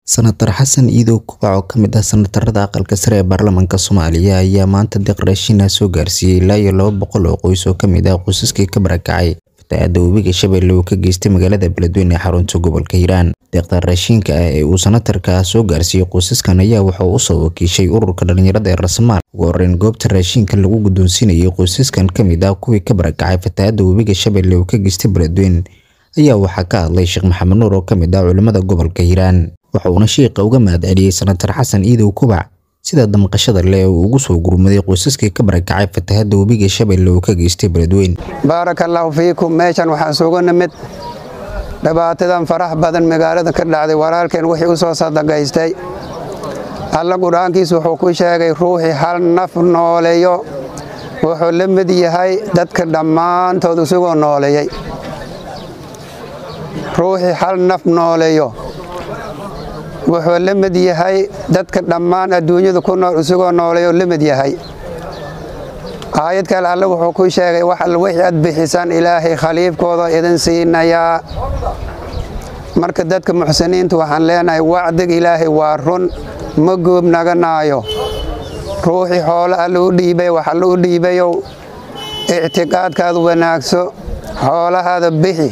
Senator Xasan Iidow Kubac oo ka mid ah senatarada aqalka sare ee baarlamaanka Soomaaliya ayaa maanta deeq raashin ah soo gaarsiiyay ilaa iyo laba boqol oo qoys oo ka mid ah qoysaskii ka barakacay fatahaadda webiga Shabeelle uu ka geystay magaalada Beledweyne ee xarunta gobolka Hiiraan. Deeqda raashinka ah ee uu senatarka soo gaarsiiyay qoysaskan ayaa waxa uu usoo wakiishay ururka dhalinyarada ee Raasamaal. Ugu horreyn goobta raashinka lagu guddoonsiinayay qoysaskan ka mid ah kuwii ka barakacay fatahaadda webiga Shabeelle uu ka geystay Beledweyne ayaa waxaa ka hadlay Sheekh Maxamed Nuur oo ka mid ah culimada gobolka Hiiraan. waxa uuna sheekha uga mahadceliyey senatar xasan iidow kubac sida damqashada leh uu ugu soo gurmaday qoysaskii ka barakacay fatahaadda webiga shabeelle uu ka geystay beledweyne baarakallaahu fiikum meeshan waxaan sugu nimid dhibaatadan farax badan magaalada ka dhacday walaalkeen wixii u soo sadaqaystay alla qur-aankiisu wuxuu ku sheegay ruuxii hal naf nooleeyo wuxuu la mid yahay dadka dhammaantood isagoo nooleeyey ruuxii hal naf nooleeyo wuxuu la mid yahay dadka dhammaan adduunyada ku nool isagoo nooleeyoo la mid yahay aayad kale alle wuxuu ku sheegay wax all wixii aad bixisaan ilaahay khaliifkooda idin siinayaa marka dadka muxsiniinta waxaan leenahay wacdiga ilaahay waa run ma goob naganaayo ruuxii xoolo alle u dhiibay wax alle u dhiibayow ictiqaadkaadu wanaagso xoolahaada bixi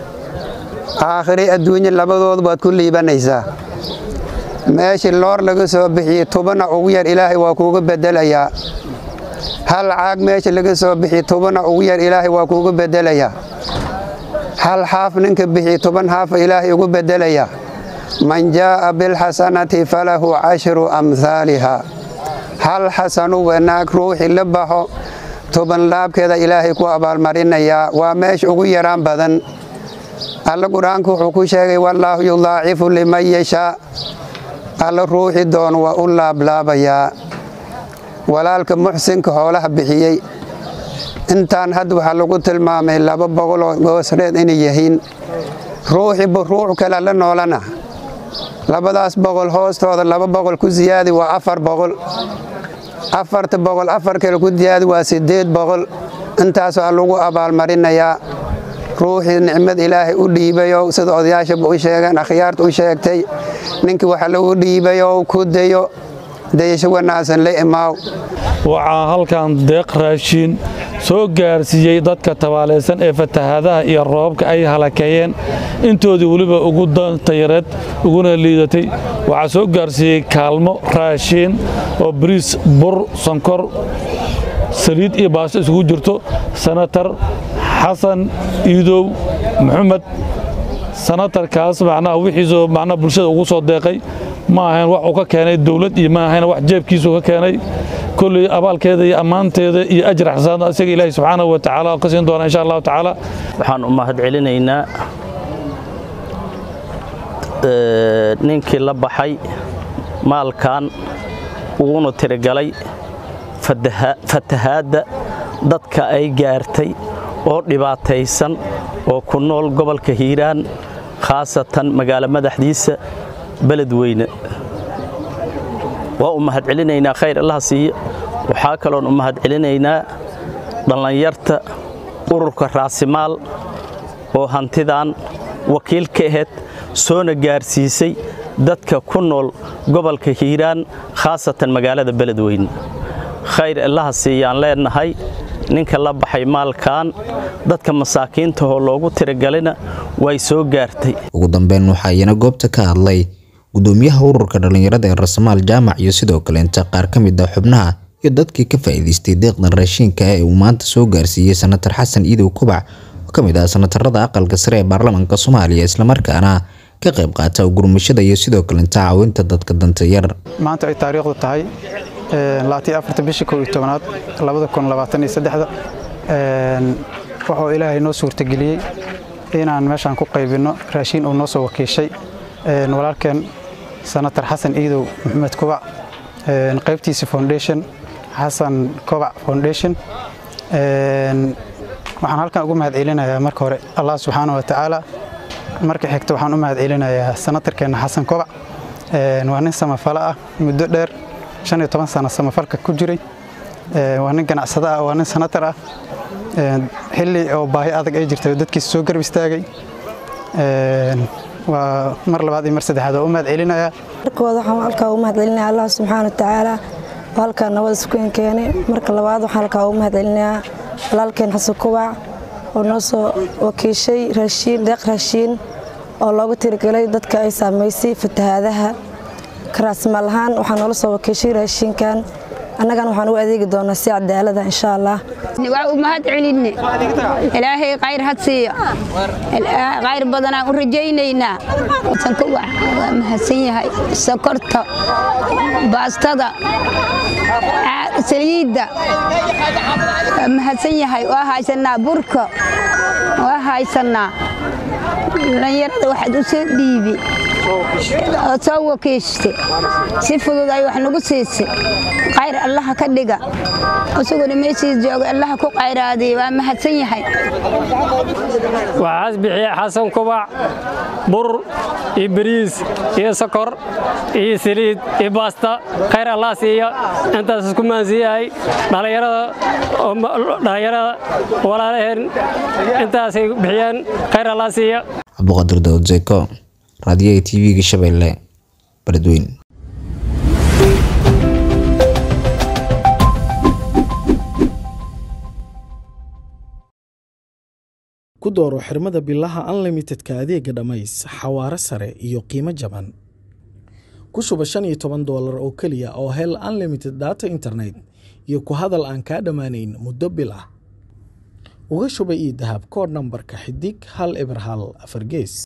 aakhiri adduunye labadoodu baad ku liibanaysaa meeshii loor laga soo bixiyey tubana ugu yar ilaahay waa kuuga bedelayaa hal caag meesha laga soo bixiyey tubana ugu yar ilaahay waa kuuga bedelayaa hal xaaf ninka bixiyey toban xaafa ilaahay ugu bedelayaa man jaa'a bilxasanati falahu cashru amhaaliha hal xasanu wanaag ruuxii la baxo toban laabkeeda ilaahay ku abaalmarinayaa waa meesha ugu yaraan badan alla qur-aanku wuxuu ku sheegay wallaahu yudaacifu liman yashaa alla ruuxi doon waa u laablaabayaa walaalka muxsinka xoolaha bixiyey intaan hadda waxaa lagu tilmaamay laba boqoloo goosreed inay yihiin ruuxiba ruux kale la noolana labadaas boqol hoostooda laba boqol ku siyaadi waa afar boqol afarta boqol afar kale ku siyaadi waa siddeed boqol intaasoo lagu abaalmarinayaa ruuxii nicmad ilaahay u dhiibayo sida odayaashaba u sheegeen akhyaarta u sheegtay ninkii waxa lagu dhiibayo ku dayo dayasho wanaagsan la imaaw waxaa halkan deeq raashiin soo gaarsiiyey dadka tabaalaysan ee fatahaadaha iyo roobabka ay halakeeyeen intoodii weliba ugu dantayareed uguna liidatay waxaa soo gaarsiiyey kaalmo raashiin oo bariis bur sonkor saliid iyo baasto isugu jirto senatar xasan iidow maxamed sanatarkaas macnaha wixiisoo macnaha bulshada ugu soo deeqay ma ahayn wax uu ka keenay dawlad iyo ma ahayn wax jeebkiisuu ka keenay kolley abaalkeeda iyo ammaanteeda iyo ajir xasaana isaga ilaahay subxaanahu wa tacaala ka siin doona insha allahu tacaala waxaan u mahad celinaynaa ninkii la baxay maalkan uguna tirigalay fatahaadda dadka ay gaartay oo dhibaataysan oo ku nool gobolka hiiraan khaasatan magaalo madaxdiisa beledweyne waa u mahad celinaynaa khayr allaha siiya waxaa kaloon u mahad celinaynaa dhallinyarta ururka raasimaal oo hantidan wakiil ka ahayd soona gaarsiisay dadka ku nool gobolka hiiraan khaasatan magaalada beledweyne khayr allaha siiyaan leenahay ninka la baxay maalkan dadka masaakiintahoo loogu tiragalina way soo gaartay ugu dambeyn waxaa iyana goobta ka hadlay gudoomiyaha ururka dhalinyarada ee rasamaal jaamac iyo sidoo kaleenta qaar ka mid ah xubnaha iyo dadkii ka faa'iidaystay deeqdan raashinka ee uu maanta soo gaarsiiyey senatar xasan iidow kubac oo ka mid ah senatarada aqalka sare ee baarlamaanka soomaaliya islamarkaana ka qayb qaata gurmashada iyo sidoo kaleenta caawinta dadka danta yar maanta ay taariikhdu tahay bishii ko iyo tobanaad labada kun labaatan iyo saddexda wuxuu ilaahay noo suurtageliyey inaan meeshaan ku qaybinno raashiin uu noo soo wakiishay walaalkeen senatar xasan iidow maxamed kubac qaybtiisa foundation xasan kobac foundation waxaan halkan ugu mahad celinayaa marka hore allah subxaana wa tacaala marka xigta waxaan u mahad celinayaa senatarkeenna xasan kobac waa nin samafalo ah muddo dheer shan iyo toban sano samafalka ku jiray waa nin ganacsada ah waa nin sanatar ah xilli oo baahi adag ay jirtay oo dadkiisa soo garab istaagay waa mar labaad iyo mar saddexaad oo u mahad celinaya markooda waxaan halkaa ugu mahad celinaya allah subxaana watacaala oo halkaa nabada iskueen keenay marka labaad waxaan halkaa ugu mahad celinayaa walaalkeen xasan kubac oo noo soo wakiishay raashiin deeq raashiin oo loogu tirigelay dadka ay saamaysay fatahaadaha karaasmaal ahaan waxaa noola soo wakiishay raashiinkan annagana waxaan ugu adeegi doonaa si cadaalada insha allah waa u mahad celinne ilaahay khayr had siiyo khayr badanaan u rajaynaynaa sankuwax waa mahadsan yahay sokorta baastada saliidda waa mahadsan yahay waa haysanaa burka waa haysanaa dhalinyarada waxaad u soo dhiibi oo soo wakiishtay si fudud ay wax nagu siisay khayr allaha ka dhiga isaguna meeshiis jooga allaha ku qayraadiya waa mahadsan yahay waxaas bixiya xasan kubac bur iyo bariis iyo sokor iyo saliid iyo baasta khayr allah siiya intaas isku maansiiyahay dhallinyarada walaalaheen intaasay bixiyeen khayr allah siiya cabduqaadir daawud zeko raadiyaha tv-ga shabeelle baladweyn ku dooro xirmada bilaha unlimitedka adeega dhammays xawaare sare iyo qiimo jaban ku shuba shan iyo toban doolar oo keliya oo hel unlimited data internet iyo ku hadal aan kaa dhammaanayn muddo bil ah uga shuba io dahab koodh nambarka xidig hal eber hal afar gees